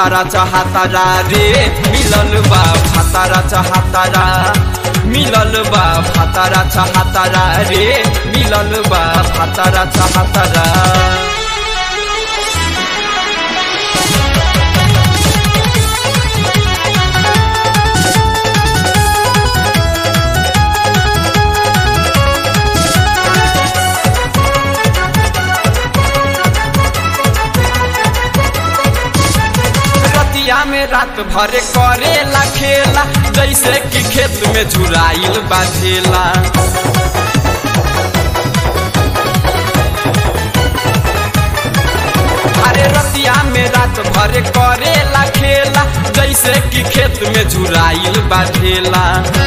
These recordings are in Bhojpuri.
भातारा चाहतारा रे मिलल बा भातारा चाहतारा मिलल बा भातारा चाहतारा रे मिलल बा भातारा चाहतारा रतिया में रात भर करेला खेला जैसे कि खेत में झुराइल बाझेला अरे रतिया में रात भर करेला खेला जैसे कि खेत में झुराइल बाझेला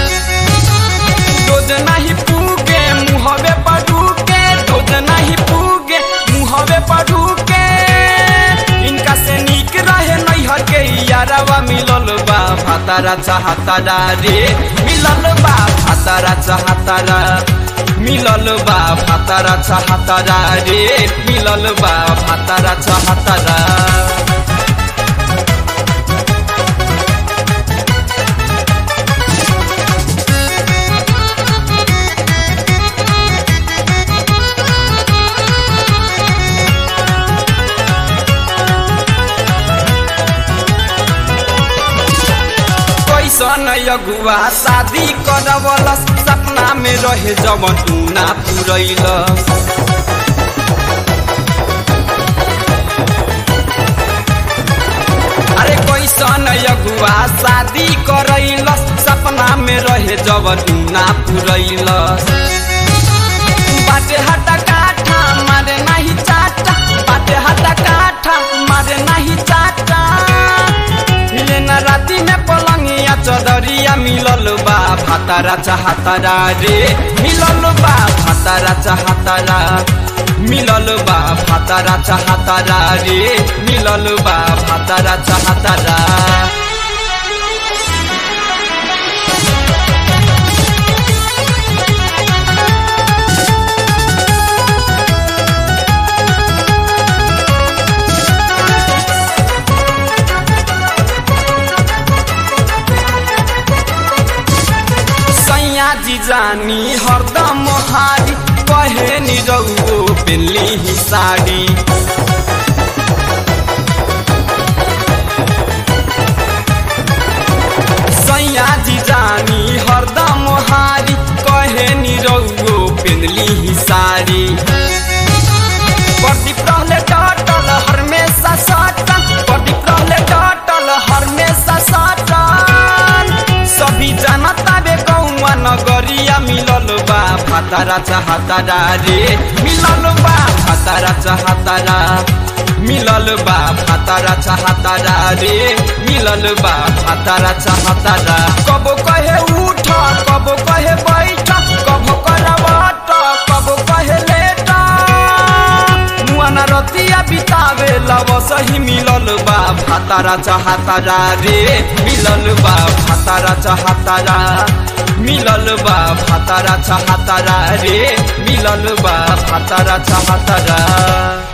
रोज नहीं पूगे मुहवे पड़ू के रोज नहीं पूगे मुहवे पड़ू के इनका से नीक रहे नैहर के यारवा मिलल बा भातारा चाहतारा रे मिलल बा भातारा चाहतारा मिलल बा भातारा चाहतारा रे मिलल बा भातारा चाहतारा कैसन अगुआ शादी करवल सपना में रहे जवन तू ना पुरैल अरे कैसन अगुआ शादी करैल सपना में रहे जवन तू ना पुरैल बाटे हटा काठा मारे नहीं चाटा बाटे हटा काठा मारे नहीं चाटा लेना राती में पलंगिया चदरिया मिलल बा भातारा चाहतारा रे मिलल बा भातारा चाहतारा मिलल बा भातारा चाहतारा रे मिलल बा भातारा चाहतारा सैया जी जानी हरदम हारी कहे नि रउओ पेली ही साड़ी सैया जी जानी हरदम हारी कहे नि रउओ पेनली ही साड़ी प्रदीप रहले डटल हमेशा सटल प्रदीप रहले डटल हमेशा सटल सभी जनता बे कौआ नगरिया मिलल बा भातारा चाहतारा रे मिलल बा भातारा चाहतारा मिलल बा भातारा चाहतारा रे मिलल बा भातारा चाहतारा कबो कहे उठ कबो कहे बैठ कबो करवट कबो कहे लेट मुआना रतिया बितावे लव सही मिलल बा भातारा चाहतारा रे मिलल बा भातारा चाहतारा मिलल बा भातारा चाहतारा रे मिलल बा भातारा चाहतारा